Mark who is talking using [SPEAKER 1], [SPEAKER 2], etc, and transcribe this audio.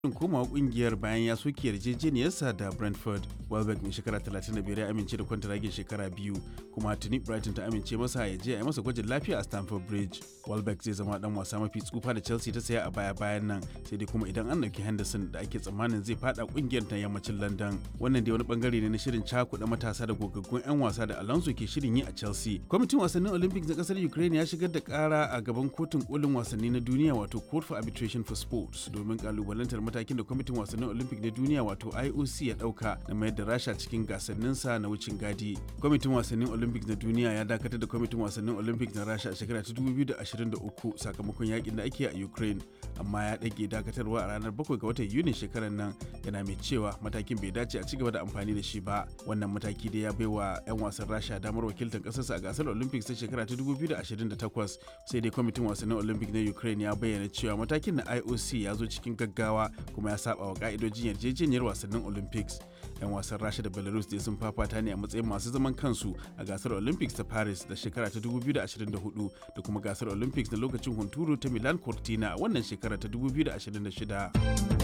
[SPEAKER 1] komawa kungiyar bayan ya soke yarjejeniyarsa da Brentford. Welbeck mai shekara 35 ya amince da kwantaragin shekara biyu kuma tuni Brighton ta amince masa ya je a yi masa gwajin lafiya a Stamford Bridge. Welbeck zai zama dan wasa mafi tsufa da Chelsea ta saya a baya bayan nan sai dai kuma idan an dauki Henderson da ake tsammanin zai fada kungiyar ta yammacin London. Wannan dai wani bangare ne na shirin cakuɗa matasa da gogaggun 'yan wasa da Alonso ke shirin yi a Chelsea. Kwamitin wasannin Olympics na kasar Ukraine ya shigar da kara a gaban kotun kolin wasanni na duniya wato Court for Arbitration for Sports domin kalubalantar matakin da kwamitin wasannin olympic na duniya wato ioc ya dauka na mayar da rasha cikin gasanninsa na wucin gadi kwamitin wasannin olympic na duniya ya dakatar da kwamitin wasannin olympic na rasha a shekara ta 2023 sakamakon yakin da ake a ukraine amma ya ɗage dakatarwa a ranar 7 ga watan yuni shekarar nan yana mai cewa matakin bai dace a cigaba da amfani da shi ba wannan mataki da ya baiwa 'yan wasan rasha damar wakiltar ƙasarsa a gasar olympics ta shekara ta 2028 sai dai kwamitin wasannin olympic na ukraine ya bayyana cewa matakin na ioc ya zo cikin gaggawa kuma ya saba wa ka'idojin yarjejeniyar wasannin olympics yan wasan rasha da belarus dai sun fafata ne a matsayin masu zaman kansu a gasar olympics ta paris da shekara ta 2024 da kuma gasar olympics na lokacin hunturu ta milan cortina a wannan shekara ta 2026